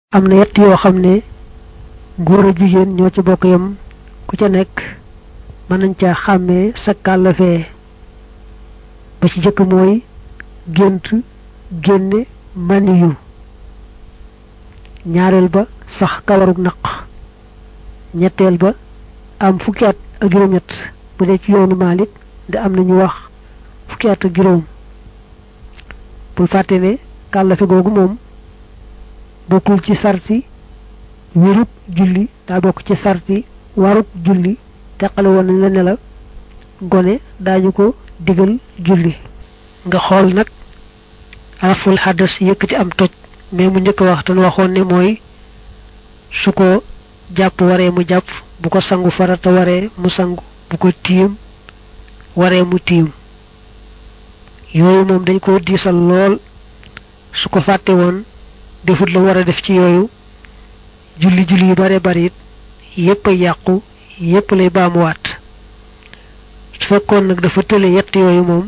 am na yett yoo xam ne góor a jigéen ñoo ci bokk yam ku ca nekk mën nañ ca xàmmee sa kàllafee ba ci jëkk mooy gént génne maniyu ñaareel ba sax kawarug naq ñetteel ba am fukki at ak juróom-ñett bu dee ci yoonu Maalik de am na ñu wax fukki at ak juróom bul fàtte ne kàllafe googu moom bokkul ci sarti wérub julli daa bokk ci sarti warub julli teqale woon nañ la ne la gone daañu ko digal julli nga xool nag araful xaddas yëkkati am toj mais mu njëkk wax te waxoon ne mooy su ko jàpp waree mu jàpp bu ko sangu farata waree mu sangu bu ko tiim waree mu tiim yooyu moom dañ ko diisal lool su ko fàtte woon defut la war a def ci yooyu julli julli yu bare bari it yépp a yàqu yépp lay baamuwaat su fekkoon nag dafa tële yett yooyu moom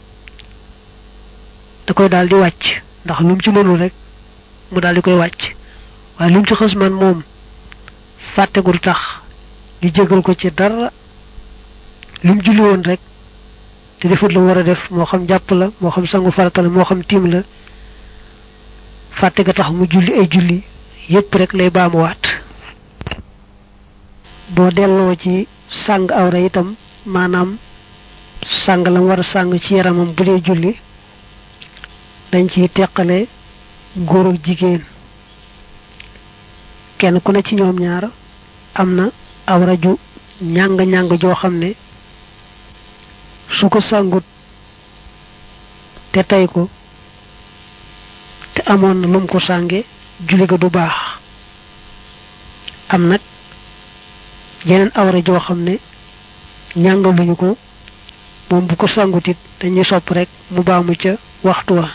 da koy daal di wàcc ndax lu mu ci mënul rek mu daal di koy wàcc waaye lu mu ci xës man moom fàttegul tax ñu jégal ko ci dara lu mu julli woon rek te defut la war a def moo xam jàpp la moo xam sangu farata la moo xam tiim la fàtte ga tax mu julli ay julli yépp rek lay baamuwaat boo delloo ci sàng awra itam maanaam sàng la war a sàng ci yaramam bu dee julli dañ ciy teqale góor ak jigéen kenn ku ne ci ñoom ñaar am na awra ju ñàng-ñàng joo xam ne su ko sàngut te tey ko te amoon na lum ko sànge julli ga du baax am nag jeneen awra joo xam ne ñàngaluñu ko moom bu ko sangutit dañuy sopp rek mu baamu ca waxtu wa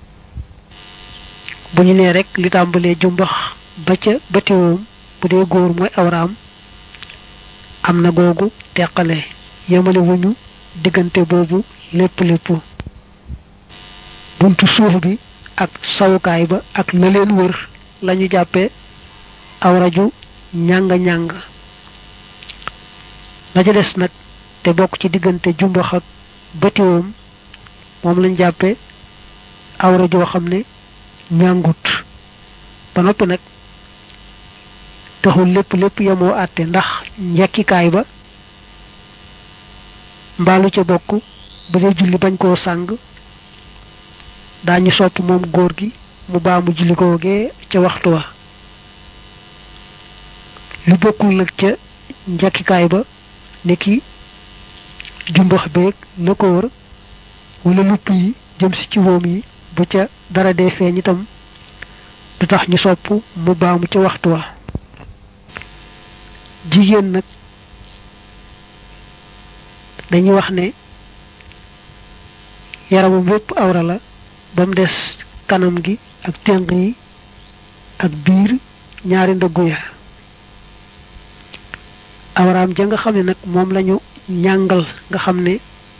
bu ñu nee rek li tàmbalee jumbax ba ca batiwoom bu dee góor mooy awraam am na googu teqale yemale wuñu diggante boobu lépp lépp buntu suuf bi ak sawukaay ba ak la leen wër lañu jàppe awra ju ñàng-ñàng la ca des nag te bokk ci diggante jumbax ak batiwoom moom lañ jàppe awra joo xam ne ñàngut ba noppi nag taxul lépp lépp yemoo àtte ndax njekkikaay ba mbaalu ca bokk bu dee julli bañ koo sàng daañu sopp moom góor gi mu baamu julli googee ca waxtu wa lu bokkul nag ca njekkikaay ba ne ki jumbax beeg la ko wër wala lupp yi jëm si ci woom yi bu ca dara dee feeñ itam du tax ñu sopp mu baamu ca waxtu wa jigéen nag dañuy wax ne yaramam yépp awra la ba mu des kanam gi ak ténq yi ak biir ñaari ndëggu ya awraam ja nga xam ne nag moom lañu ñàngal nga xam ne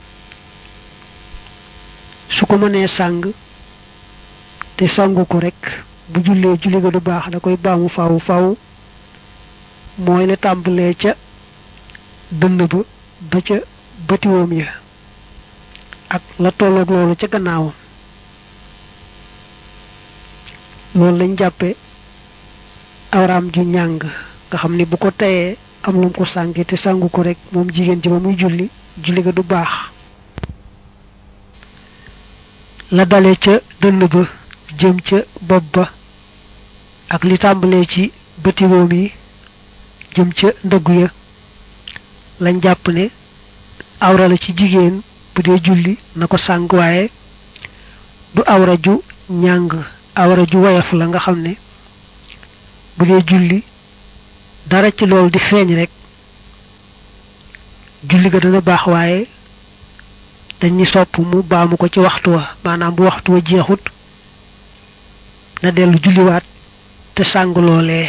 su ko mënee sàng te sangu ko rek bu jullee julli ga du baax da koy baamu faw faw mooy la tàmbalee ca dënn ba ba ca batiwoom ya ak la tolloog loolu ca gannaawam loolu lañ jàppe awraam ju ñàng nga xam ne bu ko teyee am lu mu ko sànge te sàngu ko rek moom jigéen ji ba muy julli julli ga du baax la dale ca dënn ba jëm ca bopp ba ak li tàmbalee ci batiwoom yi jëm ca ndëggu ya lañ jàpp ne awra la ci jigéen bu dee julli na ko sàng waaye du awra ju ñàng awra ju woyof la nga xam ne bu dee julli dara ci loolu di feeñ rek julli ga dana baax waaye dañuy sopp mu baamu ko ci waxtu wa maanaam bu waxtu wa jeexut na dellu julliwaat te sàng loolee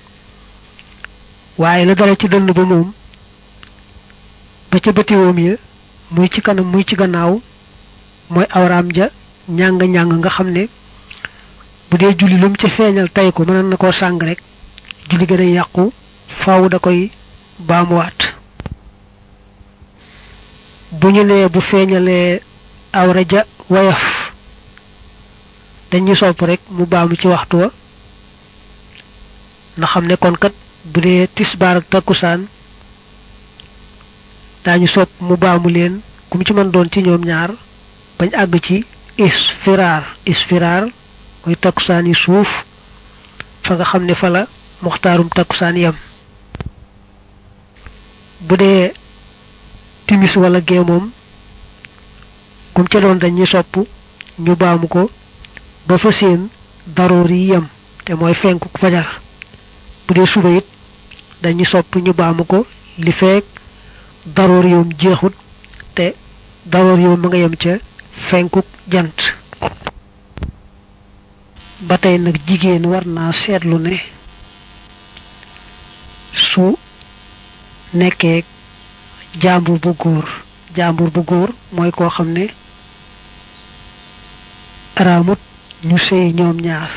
waaye la dara ci dënn ba moom ba ca bëtiwoom ya muy ci kanam muy ci gannaaw mooy awraam ja ñàng-ñàng nga xam ne bu dee julli lu mu ca feeñal tay ko mënoon na koo sàng rek julli ga day yàqu faaw da koy baamuwaat bu ñu nee bu feeñalee awra ja wayaf dañuy sopp rek mu baamu ci waxtu wa na xam ne kon kat bu dee tisbaar ak takkusaan daañu sopp mu baamu leen ku mu ci mën doon ci ñoom ñaar bañ àgg ci isfiraar isfiraar mooy takkusaan yi suuf fa nga xam ne fa la muxtaarum takkusaan yam bu dee timis wala gee moom kum ca doon dañuy sopp ñu baamu ko ba fa seen daroor yi yem te mooy fenku fajar bu dee suba it dañuy sopp ñu baamu ko li feek daroor yoom jeexut te daroor yoom ma nga yem ca fenkuk jant ba tey nag jigéen war naa seetlu ne su nekkee jàmbur bu góor jàmbur bu góor mooy koo xam ne araamut ñu sëy ñoom ñaar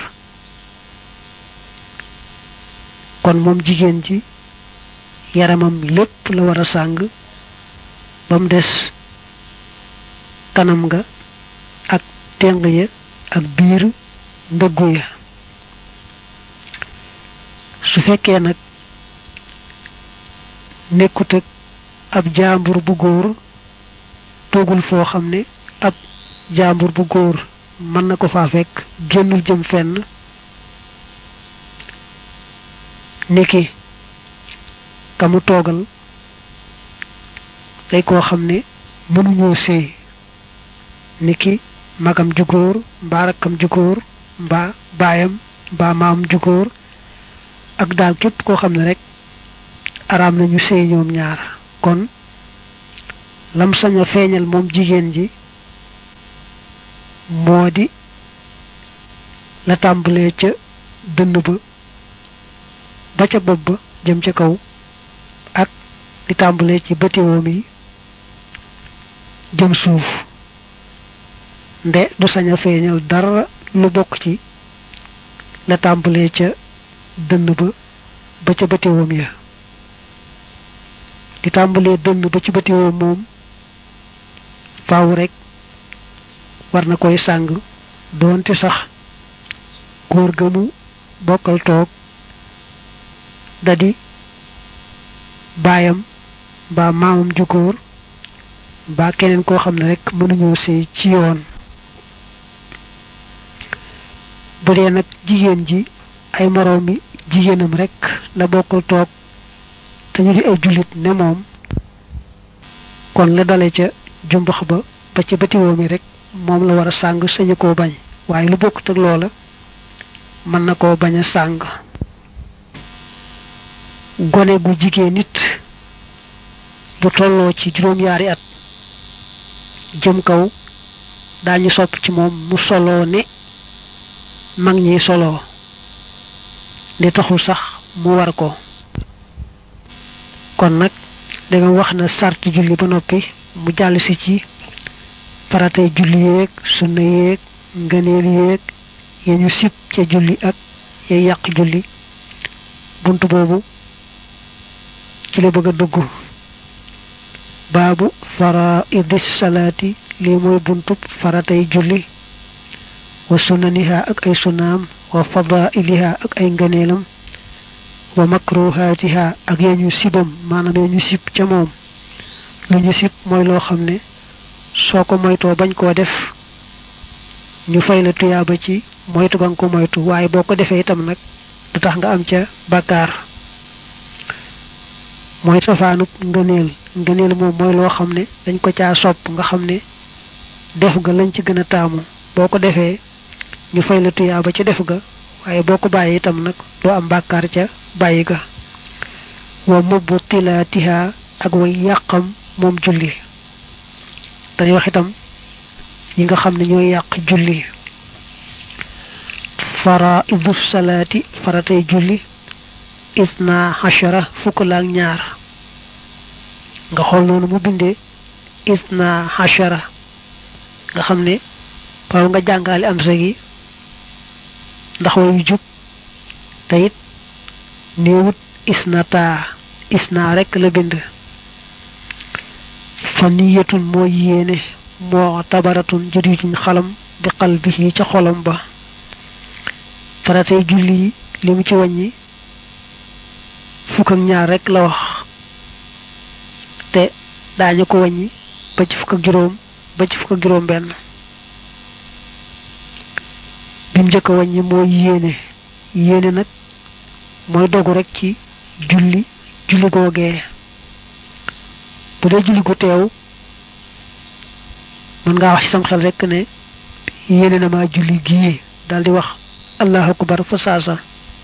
kon moom jigéen ji yaramam lépp la war a sàng ba mu des kanam nga ak teng ya ak biir ndëggu ya su fekkee nag nekkut ak ab jaambur bu góor toogul foo xam ne ab jaambur bu góor mën na ko faa fekk génnul jëm fenn niki kamu toogal day koo xam ne mënuñoo sëy niki magam ju góor mbaa rakkam ju góor mbaa baayam mbaa maam ju góor ak daal képp koo xam ne rek araam nañu sëy ñoom ñaar kon lam sañ a feeñal moom jigéen ji moo di la tàmbalee ca dënn ba ba ca bopp ba jëm ca kaw ak di tàmbalee ci bëtiwoom yi jëm suuf nde du sañ a feeñal dara lu bokk ci la tàmbalee ca dënn ba ba ca bëtiwoom ya di tàmbalee dënn ba ci bëtiwoom moom faaw rek war na koy sàng doonte sax góor ga mu bokkal toog dadi baayam mbaa maamam ju góor mbaa keneen koo xam ne rek mënuñoo sëy ci yoon bu dee nag jigéen ji ay moroomi jigéenam rek la bokkal toog te ñu di ay jullit ne moom kon la dale ca jumbax ba ba ca batiwoo mi rek moom la war a sàng sañu koo bañ waaye lu bokkut ak loola mën na koo bañ a sàng gone gu jigéen nit bu tolloo ci juróom-yaari at jëm kaw daañu sopp ci moom mu soloo ne mag ñi soloo li taxul sax mu war ko kon nag danga wax na sart julli ba noppi mu jàll si ci faratay julli yeeg sunna yeeg ngëneel yeeg ya ñu sib ca julli ak ya yàq julli bunt boobu ci la bëgg a dugg baabu faraidis salaati lii mooy buntub faratay julli wa sunaniha ak ay sunaam wa fadailiha ak ay ngëneelam wa makruhaatiha ak ya ñu sibam maanaam ya ñu sib ca moom lu ñu sib mooy loo xam ne soo ko moytoo bañ koo def ñu fay la tuyaaba ci moytu ga nga ko moytu waaye boo ko defee itam nag du tax nga am ca bàkkaar mooy safaanub ngëneel ngëneel moom mooy loo xam ne dañ ko caa sopp nga xam ne def ga lañ ci gën a taamu boo ko defee ñu fay la tuyaaba ca def ga waaye boo ko bàyyi itam nag doo am bàkkaar ca bàyyi ga wa mubbu tilaatiha ak way yàqam moom julli dañuy wax itam yi nga xam ne ñooy yàq julli faraidu salaati faratay julli isna hashara fukk laak ñaar nga xool noonu mu bindee isna hashara nga xam ne paw nga jàngale am sa gi ndax wayu jub te it néewut isnata isna rek la bind fa niyatun mooy yéene moo tabaratun jëriñ xalam bi qalbihi ca xolam ba faratay julli yi li mu ci wàññi fukk ak ñaar rek la wax te daañu ko wàññi ba ci fukk ak juróom ba ci fukk ak juróom benn bim njëkk a wàññi mooy yéene yéene nag mooy dogu rek ci julli julli googee bu dee julli gu teew mën ngaa wax ci sam xel rek ne yéene na maa julli gii daldi wax allahu akbar fa saasa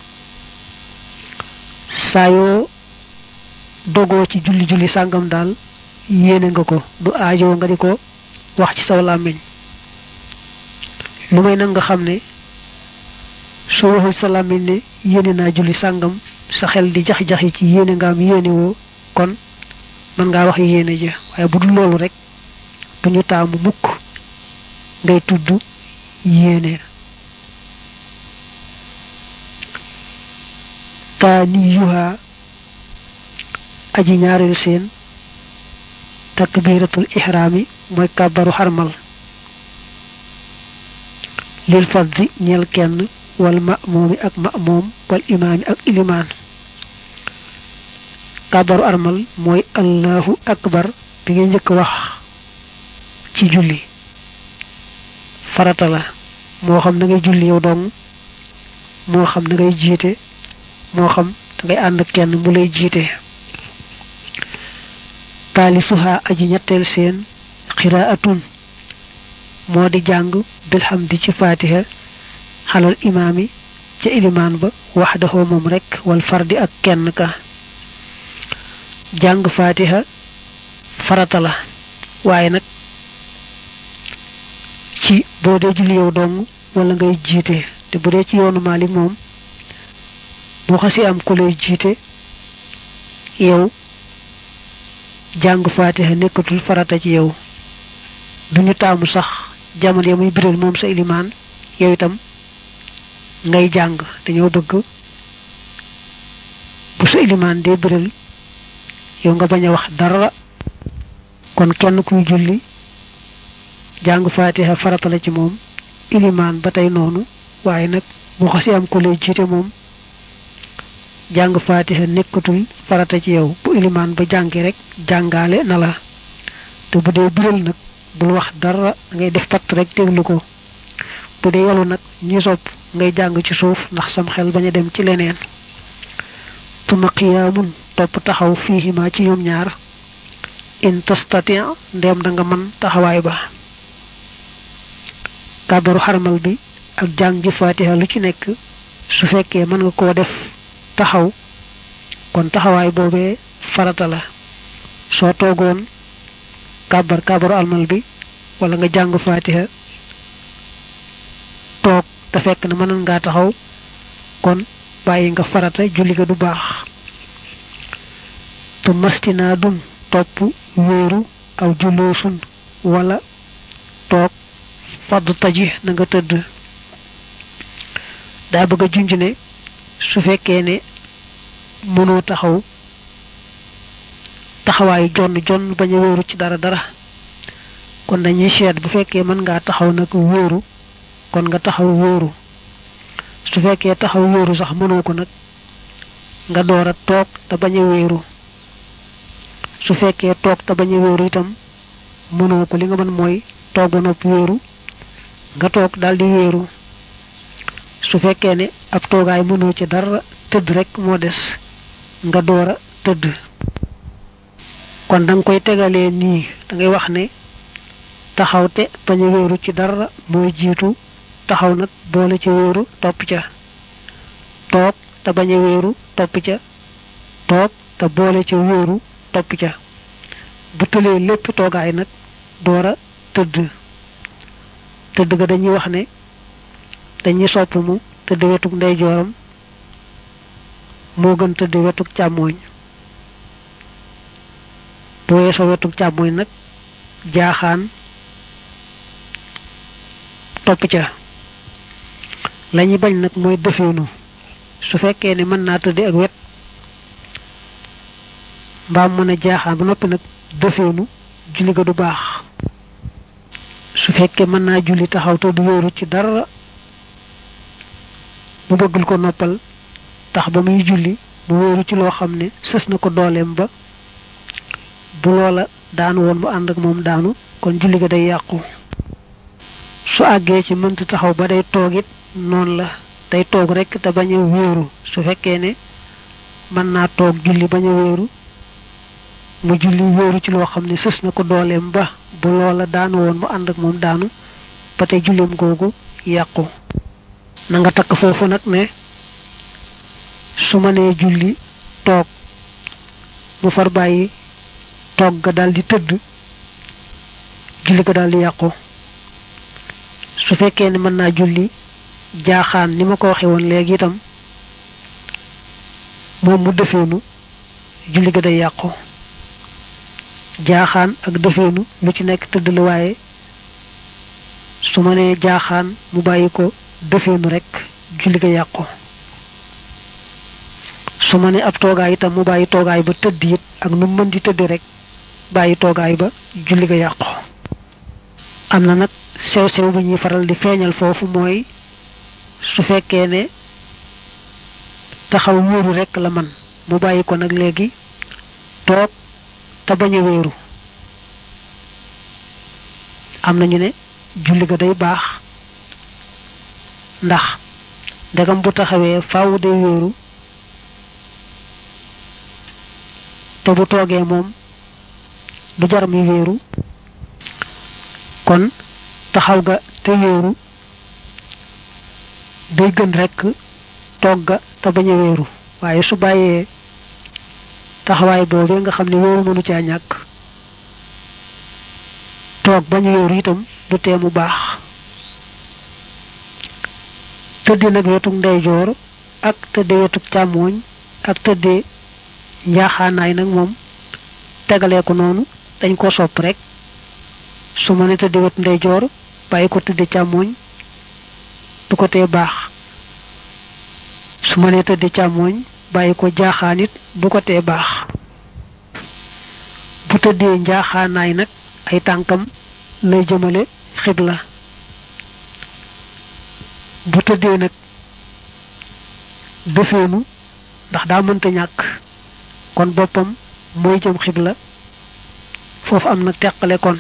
saa yoo dogoo ci julli julli sàngam daal yéene nga ko du aajoo nga di ko wax ci saw làmmiñ lu may nag nga xam ne soo waxul sa làmmiñ ne yéene naa julli sàngam sa xel di jax-jaxi ci yéene nga am yéene woo kon mën ngaa wax yéene ja waaye bu dul loolu rek duñu taamu mukk ngay tudd yéene taaniyuha aji ñaareel seen takbiratul ihraami mooy kàbbaru xarmal lil faddi ñeel kenn wal ma'muumi ak ma'muum wal imaami ak ilimaan kàbbaru armal mooy allahu akbar bi ngay njëkk wax ci julli farata la moo xam da ngay julli yow dong moo xam da ngay jiite moo xam da ngay ànd kenn mu lay jiite taalisuha aji ñetteel seen xiraatun moo di jàng bilhamdi ci fatiha xalal imaami ca ilimaan ba waxdahu moom rek wal fardi ak kenn ka jàng fatiha farata la waaye nag ci boo dee julli yow dong wala ngay jiite te bu dee ci yoonu Maalik moom boo xasi am ku lay jiite yow jàng fatiha nekkatul farata ci yow duñu taamu sax jamono ya muy biral moom sa ilimaan yow itam ngay jàng dañoo bëgg bu sa ilimaan dee biral yow nga bañ a wax dara kon kenn kuy julli jàng fatiha farata la ci moom ilimaan ba tey noonu waaye nag bu xasi am ko lay jiite moom jàng fatiha nekkatul farata ci yow bu ilimaan ba jàngi rek jàngaale na la te bu dee biral nag bul wax dara ngay def patt rek déglu ko bu dee yalu nag ñi sopp ngay jàng ci suuf ndax sam xel bañ a dem ci leneen tuma qiyaamun topp taxaw fiihima ci ñoom ñaar in tastati ndem da nga mën taxawaay ba kàbbaru xarmal bi ak jàng ji fatiha lu ci nekk su fekkee mën nga koo def taxaw kon taxawaay boobee farata la soo toogoon kàbbar kàbbaru almal bi wala nga jàng fatiha toog te fekk na mënoon ngaa taxaw kon bàyyi nga farata julli ga du baax tu mastinaa dun topp wéeru aw juloosun wala toog fadd taji na nga tëdd daa bëgg a junj ne su fekkee ne mënoo taxaw taxawaayu jonn jonn bañ a wéeru ci dara dara kon dañuy seet bu fekkee mën ngaa taxaw nag wóoru kon nga taxaw wóoru su fekkee taxaw wóoru sax mënoo ko nag nga door a toog te bañ a wéeru su fekkee toog te bañ a wéeru itam mënoo ko li nga mën mooy toog ba noppi wéeru nga toog daldi wéeru su fekkee ne ab toogaay mënoo ci dara tëdd rek moo des nga door a tëdd kon danga koy tegalee nii da ngay wax ne taxaw te bañ a wéeru ci dara mooy jiitu taxaw nag boole ca wéeru topp ca toog te bañ a wéeru topp ca toog te boole ca wéeru topp ca bu tëlee lépp toogaay nag door a tëdd tëdd ga dañuy wax ne dañuy sopp mu tëdd wetug ndeyjooram moo gën tëdd wetug càmmooñ bu weesoo wetug càmmooñ nag jaaxaan topp ca lañuy bañ nag mooy defeenu su fekkee ne mën naa tëdde ak wet mbaam mën a jaaxaan ba noppi nag defeenu julli ga du baax su fekkee mën naa julli taxaw te du wóoru ci dara mu bëggul ko noppal tax ba muy julli mu wóoru ci loo xam ne sës na ko dooleem ba bu loola daanu woon mu ànd ak moom daanu kon julli ga day yàqu su àggee ci mënta taxaw ba day toog it noonu la day toog rekk te bañ a wéeru su fekkee ne mën naa toog julli bañ a wéeru mu julli wéeru ci loo xam ne sës na ko dooleem ba bu loola daanu woon mu ànd ak moom daanu ba tey julleem googu yàqu na nga takk foofu nag ne su ma nee julli toog mu far bàyyi toog ga daldi tëdd julli ga daldi yàqu su fekkee ne mën naa julli jaaxaan ni ma ko waxe woon léegi itam moom mu defeenu julli ga day yàqu jaaxaan ak defeenu lu ci nekk tëdd la waaye su ma nee jaaxaan mu bàyyi ko defeenu rekk julli ga yàqu su ma ne ab toogaay itam mu bàyyi toogaay ba tëdd it ak nu mën di tëdd rekk bàyyi toogaay ba julli ga yàqu am na nag sew sew bu ñuy faral di feeñal foofu mooy su fekkee ne taxaw wéeru rekk la man mu bàyyi ko nag léegi toog te bañ a wéeru am nañu ne julli ga day baax ndax ndegam bu taxawee faaw day wéeru te bu toogee moom du jar mi wéeru kon taxaw ga te wéeru day gën rekk toog ga te bañ a wéeru waaye su bàyyee taxawaay boobee nga xam ne wéeru mënu caa ñàkk toog bañ a wéeru itam du tee mu baax tëdde nag wetuk ndeyjoor ak tëdde wetuk càmmooñ ak tëdde njaaxaanaay nag moom tegalee ko noonu dañ ko sopp rek su ma ne tëdde wet ndeyjoor bàyyi ko tëdde càmmooñ du ko tee baax su ma ne tëdde càmmooñ bàyyi ko jaaxaan it du ko tee baax bu tëddee njaaxaanaay nag ay tànkam lay jëmale xibla bu tëddee nag defeenu ndax daa mënta ñàkk kon boppam mooy jëm xibla foofu am na teqale kon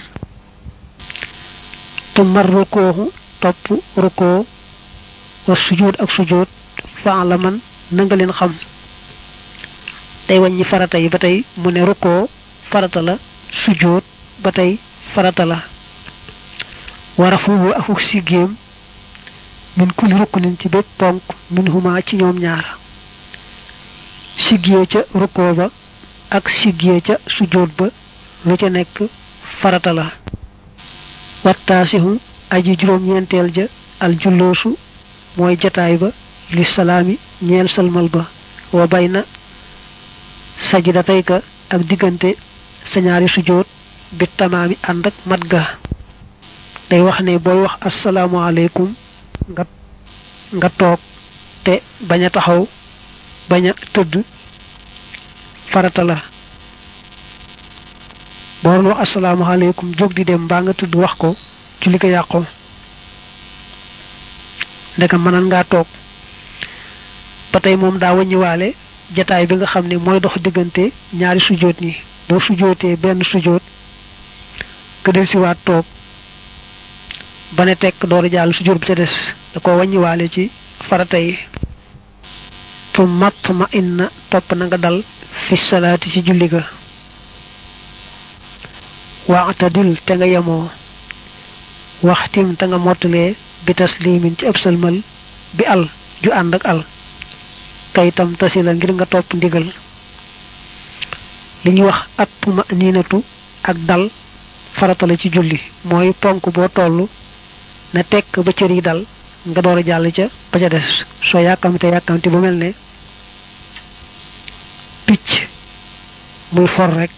tu mar rukooxu topp rukoo wa sujjóot ak sujjóot faa la man na nga leen xam tey wàññi farata yi ba tey mu ne rukoo farata la sujjóot ba tey farata la wara fuufu akuk siggéem min kulli rukkunin ci bépp ponk min huma ci ñoom ñaar siggee ca rukkoo ba ak siggee ca sujjóot ba lu ca nekk farata la wattaasihu aji juróom-ñeenteel ja al julloosu mooy jataay ba li salaami ñeel salmal ba wa bay na sajdatayka ak diggante sa ñaari sujjóot bi tamaami ànd ak mat ga day wax ne booy wax asalaamualeykum nga nga toog te bañ a taxaw bañ a tëdd farata la boo doon wax asalaamaaleykum jóg di dem mbaa nga tëdd wax ko ci li ko yàqoo ndekam mënan ngaa toog ba tey moom daa wàññiwaale jataay bi nga xam ne mooy dox diggante ñaari sujoot ñi boo sujootee benn sujoot nga del siwaat toog ba ne tekk door jàll sujoot bi ca des da ko wàññiwaale ci farata yi fu matt ma inna topp na nga dal fi salaati ci julli ga waxtadil te nga yemoo waxtim te nga mottalee bi taslimin ci ëb salmal bi al ju ànd ak al kayitam tasi la ngir nga topp ndigal li ñuy wax ak tuma niinatu ak dal farata la ci julli mooy ponk boo toll na tekk ba cër yi dal nga door a jàll ca ba ca des soo yàkkamte yàkkamte bu mel ne picc muy for rek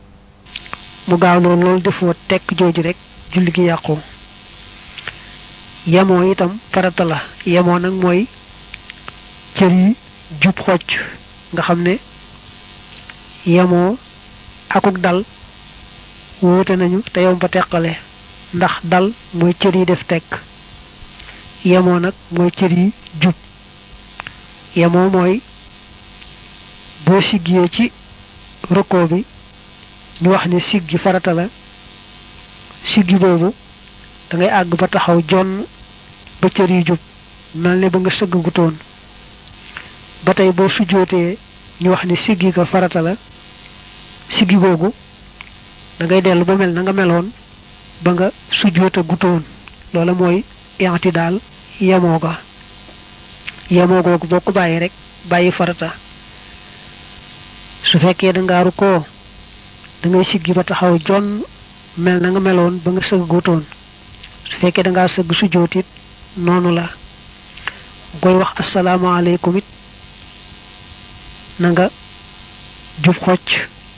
mu gaaw loolu loolu defoo tekk jooju rek julli gi yàqu yemoo itam farata la yemoo nag mooy cër yi jub xocc nga xam ne yemoo akuk dal wuute nañu te yow ba teqale ndax dal mooy cër yi def tekk yemoo nag mooy cër yi jub yemoo mooy boo siggee ci rukkoo bi ñu wax ne siggi farata la siggi boobu da ngay àgg ba taxaw jonn ba cër yi jub mel ne ba nga sëgg gutoon ba tey boo sujjootee ñu wax ne siggi ga farata la siggi googu da ngay dellu ba mel na nga meloon ba nga sujjoota gutoon loola mooy yanti daal yemoo ga yemoo googu boo ko bàyyi rek bàyyi farata su fekkee da nga rukkoo da ngay siggi ba taxaw jonn mel na nga meloon ba nga sëgg gutoon su fekkee da ngaa sëgg sujjootit noonu la koy wax asalaamaaleykum it na nga jub xocc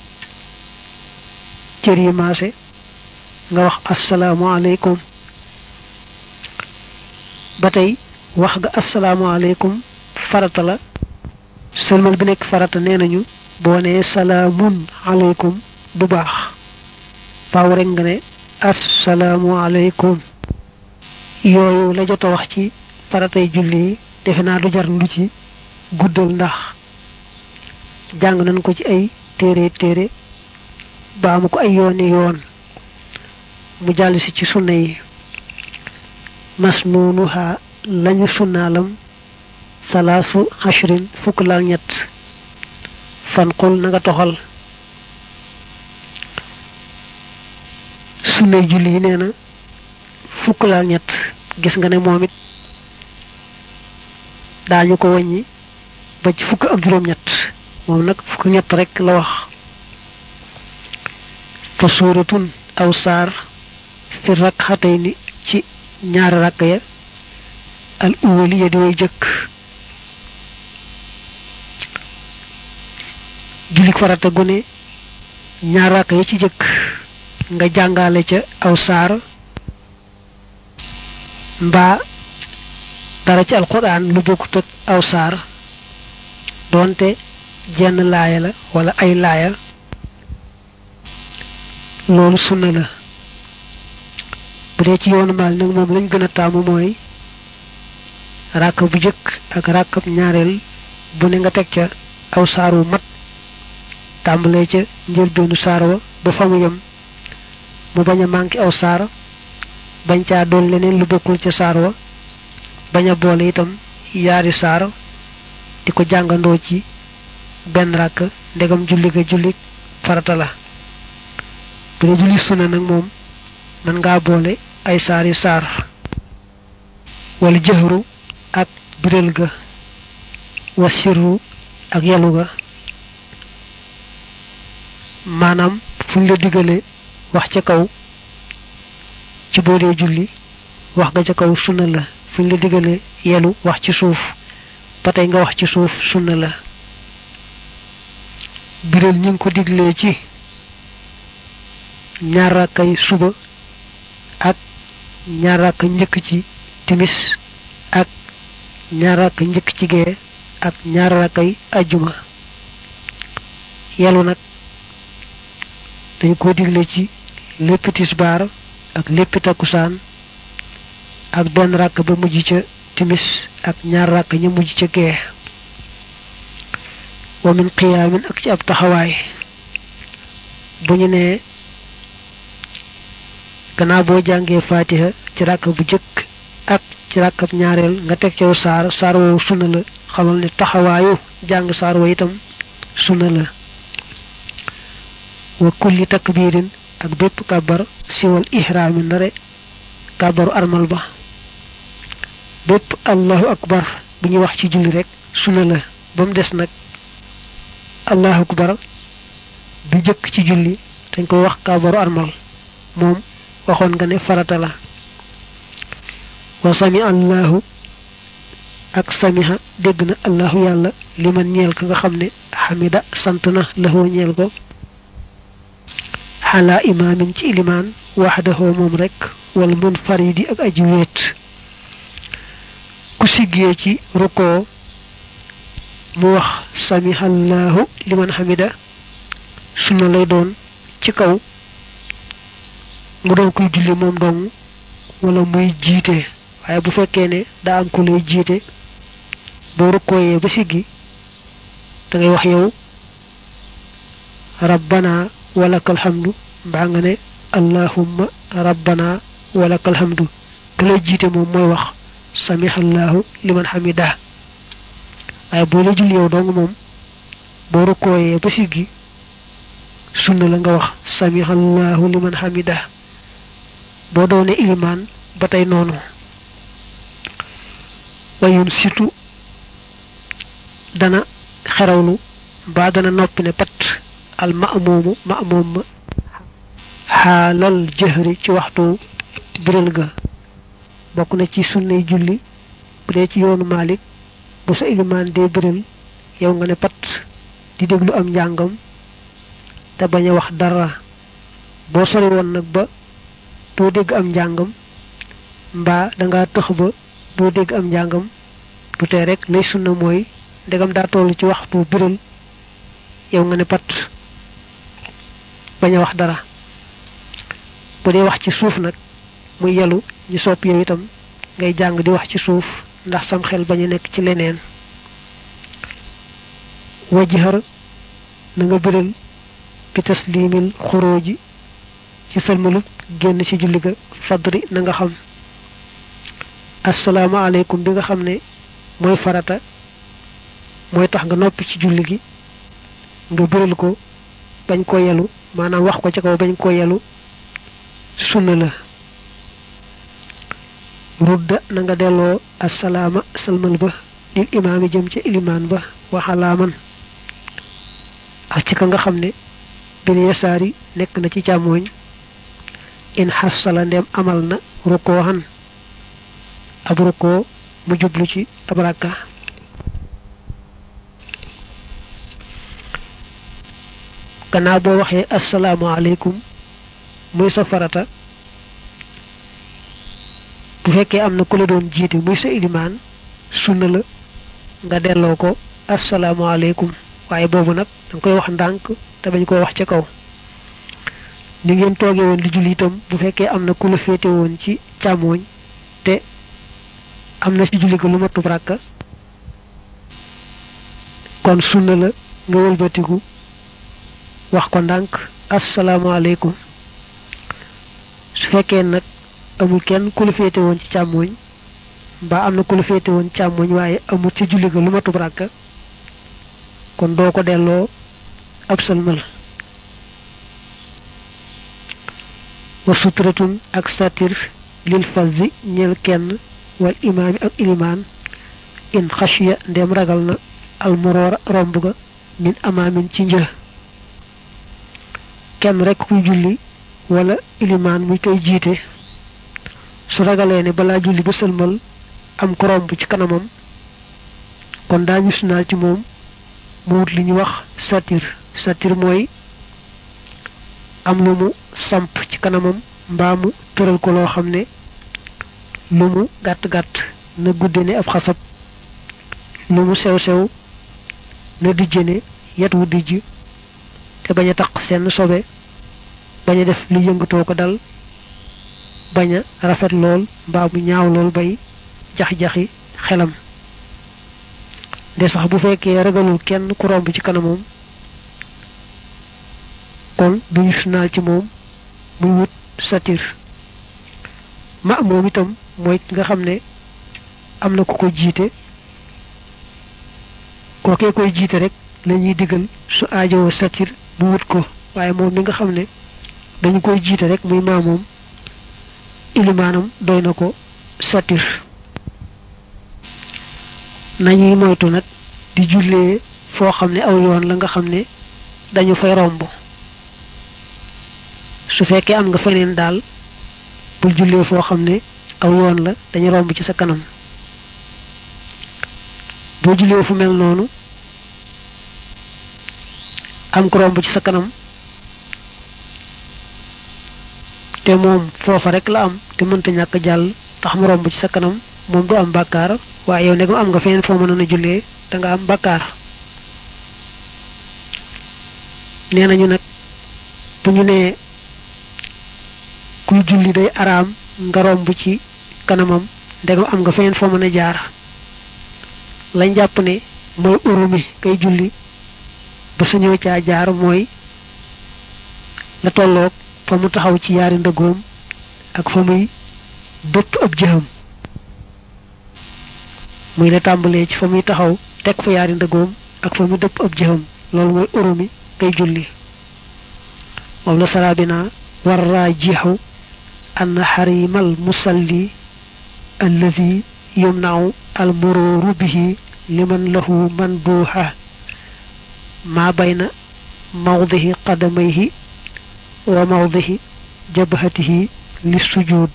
cër yi maase nga wax asalaamaaleykum ba tey wax nga asalaamaaleykum farata la sëlmal bi nekk farata nee nañu boo nee salaamun aleykum du baax baaw rek nga ne asalaamaaleykum yooyu la jot a wax ci faratay julli yi defe naa du jar lu ci guddal ndax jàng nañ ko ci ay téere téere baamu ko ay yooni yoon mu jàll si ci sunna yi masnuunuha lañu sunnaalam salaasu ashrin fukk laak ñett fanqul na nga toxal sunnay julli yi nee na fukk laak ñett gis nga ne moom it daañu ko wàññi ba ci fukk ak juróom-ñett moom nag fukk ñett rek la wax fa suuratun aw saar fi rakxatayni ci ñaari rakk ya al uwali ya di way jëkk jullik farata gune ñaar rakk ya ci jëkk nga jàngale ca aw saar mbaa dara ci alquran lu bokkut ak aw saar doonte jenn laaya la wala ay laaya loolu sunna la bu dee ci yoonu maal nag moom lañ gën a taamu mooy ràkk bu jëkk ak ràkkab ñaareel bu ne nga teg ca aw saar wu mat tàmbalee ca njëlbeenu saar wa ba fa mu yem mu bañ a manqué aw saar bañ caa doon leneen lu bokkul ca saar wa bañ a boole itam yaari saar di ko jàngandoo ci benn ràkk ndegam julli ga julli farata la bu dee julli sunna nag moom mën ngaa boole ay saari saar wala jëhru ak biral ga wa sirru ak yalu ga maanaam fuñ la digale wax ca kaw ci boo dee julli wax ga ca kaw sunna la fuñ la digale yelu wax ci suuf ba tey nga wax ci suuf sunna la biral ñi ngi ko diglee ci ñaar rakkay suba ak ñaar rakk njëkk ci timis ak ñaar rakk njëkk ci gee ak ñaar rakkay ajjuma yelu nag dañ ko digle ci lépp tisbaar ak lépp takkusaan ak benn rakk ba mujj ca timis ak ñaar rakk ña mujj ca gee wa min qiyaamin ak ci ab taxawaay bu ñu nee gannaaw boo jàngee faatiha ci ràkk bu jëkk ak ci ràkkab ñaareel nga teg caw saar saar woowu sunna la xamal ne taxawaayu jàng saar wa itam sunna la wa kulli takbirin ak bépp kàbbar siwal ihraami ndare kàbbaru armal ba bépp allahu akbar bu ñuy wax ci julli rek sunna la ba mu des nag allahu akbar bi jëkk ci julli dañ koy wax kàbbaru armal moom waxoon nga ne farata la wa sami allahu ak samiha dégg na allahu yàlla liman ñeel ka nga xam ne xamida sant na lahoo ñeel ko xalaa imaamin ci ilimaan waxdahoo moom rek wala mun faridi ak aji wéet siggee ci rukkoo mu wax samihallahu liman hamida sunna lay doon ci kaw mu doon kuy julli moom dong wala muy jiite waaye bu fekkee ne daa am ku lay jiite boo rukkooyee ba siggi da ngay wax yow rabbana walakal hamdu mbaa nga ne allahumma rabbana walakal hamdu ku lay jiite moom mooy wax samihallahu liman hamida waaye boo la julli yow dong moom boo rukkooyee ba siggi sunna la nga wax samihallahu liman hamida boo doone ilimaan ba tey noonu wayun situ dana xerawlu ba dana noppi ne pat al ma'mumu ma'mum ma xaalal jëhri ci waxtu biral ga bokk na ci sunnay julli bu dee ci yoonu Malik bu sa ilimaan dee biral yow nga ne pat di déglu am njàngam te bañ a wax dara boo sori woon nag ba doo dégg am njàngam mbaa danga tëx ba doo dégg am njàngam du tee rek lay sunna mooy ndegam daa toll ci waxtu biral yow nga ne pat bañ a wax dara bu dee wax ci suuf nag muy yelu ñu sopp yow itam ngay jàng di wax ci suuf ndax sam xel bañ a nekk ci leneen wajhar na nga biral bi taslimil xuróoji ci salmalub génn ci julli ga fadri na nga xam asalaamaaleykum bi nga xam ne mooy farata mooy tax nga noppi ci julli gi nga biral ko bañ ko yelu maanaam wax ko ci kaw bañ ko yelu sunna la rudda na nga delloo asalaama salmal ba lil imaami jëm ca ilimaan ba waxalaaman ak ci ka nga xam ne bil yasaari nekk na ci càmmooñ in xasala ndem amal na rukkoo xan ab rukkoo mu jublu ci ab rakka gannaaw boo waxee asalaamaaleykum muy sa farata bu fekkee am na ku la doon jiite muy sa ilimaan sunna la nga delloo ko asalaamaaleykum waaye boobu nag danga koy wax ndànk te bañ koo wax ca kaw ni ngeen toogee woon di julli itam bu fekkee am na ku la féete woon ci càmmooñ te am na ci julli ga lu matub ràkka kon sunna la nga wëlbatiku wax ko ndànk asalaamaaleykum su fekkee nag amul kenn ku la féete woon ci càmmooñ mbaa am na ku la féete woon càmmooñ waaye amul ci julli ga lu matub ràkka kon doo ko delloo ab salmal wa sutratun ak satir lil fazi ñel kenn wal imaami ak ilimaan in xashiya ndem ragal na almuroora romb ga min amaamin ci një kenn rekk kuy julli wala ilimaan muy koy jiite su ragalee ne balaa julli ba sëlmal am ko romb ci kanamam kon daañu sunaal ci moom mu wut li ñu wax satir satir mooy am lu mu samp ci kanamam mbaa mu tëral ko loo xam ne lu mu gàtt-gàtt na gudde ne ab xasab lu mu sew-sew na dijje ne yet wu dijj te bañ a taq seen sobe bañ a def li yëngatoo ko dal bañ a rafet lool mbaa mu ñaaw lool bay jax-jaxi xelam de sax bu fekkee ragalul kenn ku romb ci kanamam kon duñu sunaal ci moom muy wut satir ma moom itam mooy ki nga xam ne am na ku ko jiite kookee koy jiite rek lañuy digal su aajowoo satir bu wut ko waaye moom mi nga xam ne dañu koy jiite rek muy maa moom ilimaanam doy na ko satir nañuy moytu nag di jullee foo xam ne aw yoon la nga xam ne dañu fay romb su fekkee am nga feneen daal bul jullee foo xam ne aw yoon la dañu romb ci sa kanam boo jullee fu mel noonu am ko romb ci sa kanam te moom foofa rek la am te mënta ñàkk jàll tax mu romb ci sa kanam moom du am bàkkaar waaye yow ndegam am nga feneen foo mënoon a jullee da nga am bàkkaar nee nañu nag bu ñu nee kuy julli day araam nga romb ci kanamam ndegam am nga feneen foo mën a jaar lañ jàpp ne mooy urumi kay julli ba suñëw caa jaar mooy la tolloog fa mu taxaw ci yaari ndëggoom ak fa muy dëpp ab jëxam muy la tàmbalee ci fa muy taxaw teg fa yaari ndëggoom ak fa muy dëpp ab jëxam loolu mooy urumi kay julli moom la sarabina war raajixu an xarimal musalli allazi yumnau al mururu bihi liman lahu manduha ma bayna mawdihi qadamayhi wa mawdihi jabhatihi lissujud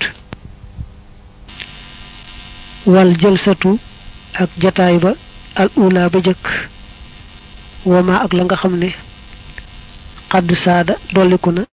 wal jalsatu ak jataay ba al ula ba jëkk wama ak la nga xam ne xadd saada dolliku na